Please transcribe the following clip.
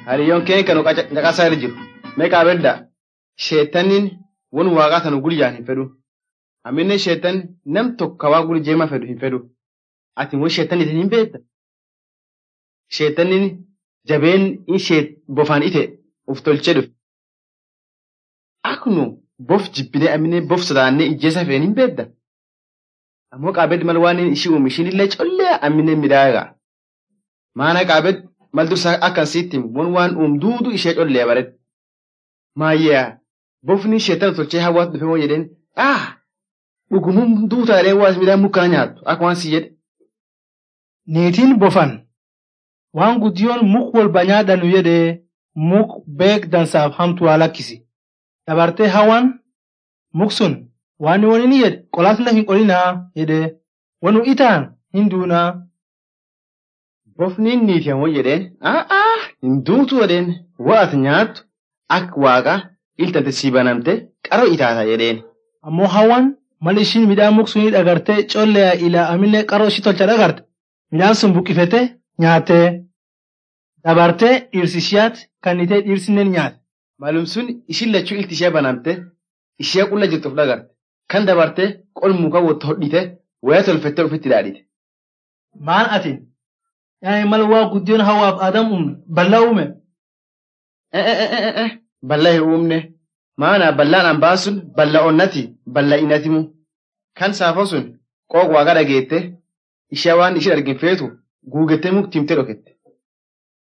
Hariyyoon keen kan caqasaa irra jiru. Meeqaa bedda sheetanniin won waaqaa tanu guyyaan hin fedhu. Amminne sheetan nam tokko waa guli jeema fedhu hin fedhu. Ati immoo sheetaniitiin hin beekta. Sheetanniin jabeen ishee bofaan ite uf tolchee dhufe. Akkunu bof jibbinee amminne bof sodaannee ijjeessa feen hin beekta. Ammoo qaabeddi mal waan ishii uume ishiin illee collee amminne midhaagaa. Maana qaabed mal dursa akkan sitti won waan uum duudu ishee collee baret. Maayyaa bofni sheetan tolchee hawwaatu dhufe moo jedheen ah dhugumuun duutaa jedhee waa midhaan mukkana nyaattu akka waan si jedhe. Niitiin bofan waan guddiyoon muk wal banyaadhanu jedhee muk beek dansaaf hamtu waa lakkisi. Dabartee hawaan muk sun waan wani ni jedhe qolaasna hin qolinaa jedhee wanu itaan hin duunaa. Bofni niitiin moo jedheen ah hin duutu jedheen waat nyaattu akka waaqa iltante sii banamte qaroo itaata jedheen. Ammoo hawaan mal ishiin midhaan muk sunii dhagartee collee ilaa amillee qaroo ishii tolcha dhagarte midhaan sun buqqifete nyaattee dabartee dhirsi ishiyaat kannitee dhiirsinneen nyaate. Maalum sun ishiin lachuu ilti ishee banamte ishee qulla jirtu of dhagarte kan dabarte qol muka wotto hodhite waya tolfattee ofitti dhaadhite. Maan atiin yaa'in mal waa guddiyoon hawaaf adam uume bal'aa uume. Bal'aa hin uumne maana bal'aan hambaa sun bal'aa onnati bal'aa inatimu kan saafo sun qooq waaqa dhageette ishee waan isheen argin feetu guugettee mukti himtee dhokette.